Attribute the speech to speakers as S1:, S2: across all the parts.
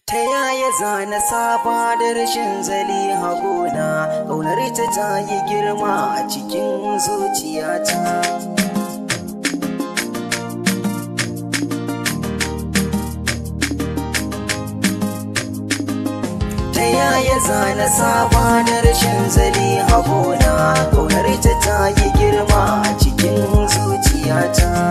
S1: Ta yaya zana saba da rashin zali hagona, ƙaunar ta ta yi girma a cikin zuciyata. Ta yaya zana saba da rashin zali hagona, ƙaunar ta ta yi girma a cikin zuciyata.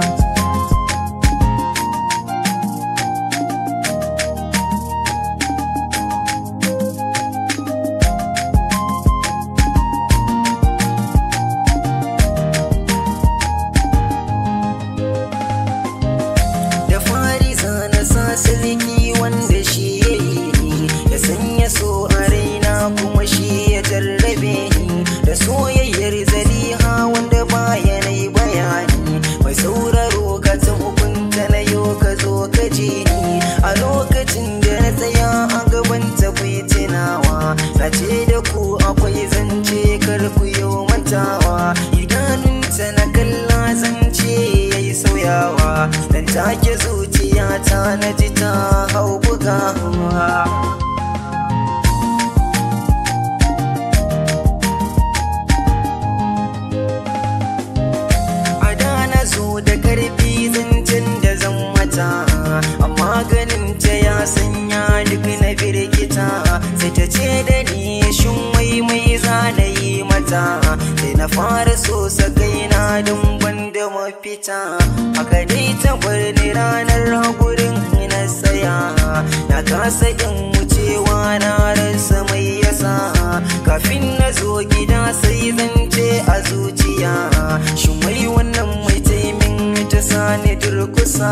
S1: da fari zana sa siliki wanda shi ya yi ni ya sanya so a raina kuma shi ya jarrabe ni da soyayyar zaliha wanda baya na yi bayani mai sauraro ka ta hukunta na yau ka zo ka ji ni a lokacin da na tsaya a gaban ta kuyi tunawa na ce da ku akwai zance kar ku yi mantawa idanunta na kalla zance ya yi sauyawa dan take zuciyata na ji ta hau bugawa a da na zo da karfi zancen da zan mata amma ganin ta ya sanya duk na birgita sai ta ce da ni shin wai mai zana yi mata sai na fara so kaina don banda mafita haka dai ta bar ni ranar hagurin na tsaya na kasa in wucewa na rasa mai yasa kafin na zo gida sai zance a zuciya shin wai wannan mai taimin ta sani durkusa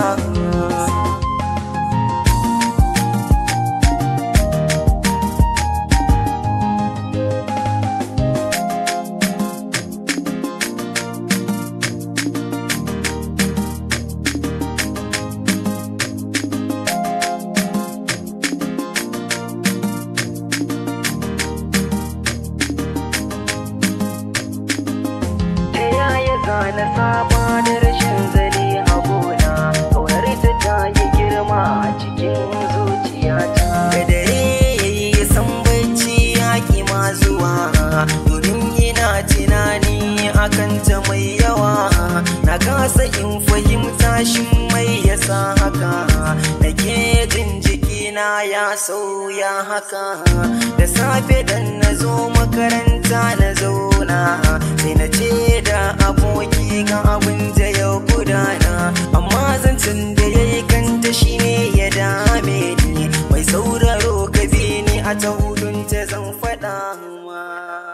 S1: ta yaya zana saba da rashin zali a gona ƙaunar ta ta yi girma a cikin zuciyata da dare yayi san bacci yaƙi ma zuwa domin yana tunani akan ta mai yawa na kasa in fahimta shin mai yasa haka nake jin jikina ya sauya haka da safe dan na zo makaranta na zauna sai na ce da aboki ga abin da ya gudana amma zancen da ya yi kanta shine ya dame ni mai sauraro ka bi ni a ta hudun ta zan faɗa ma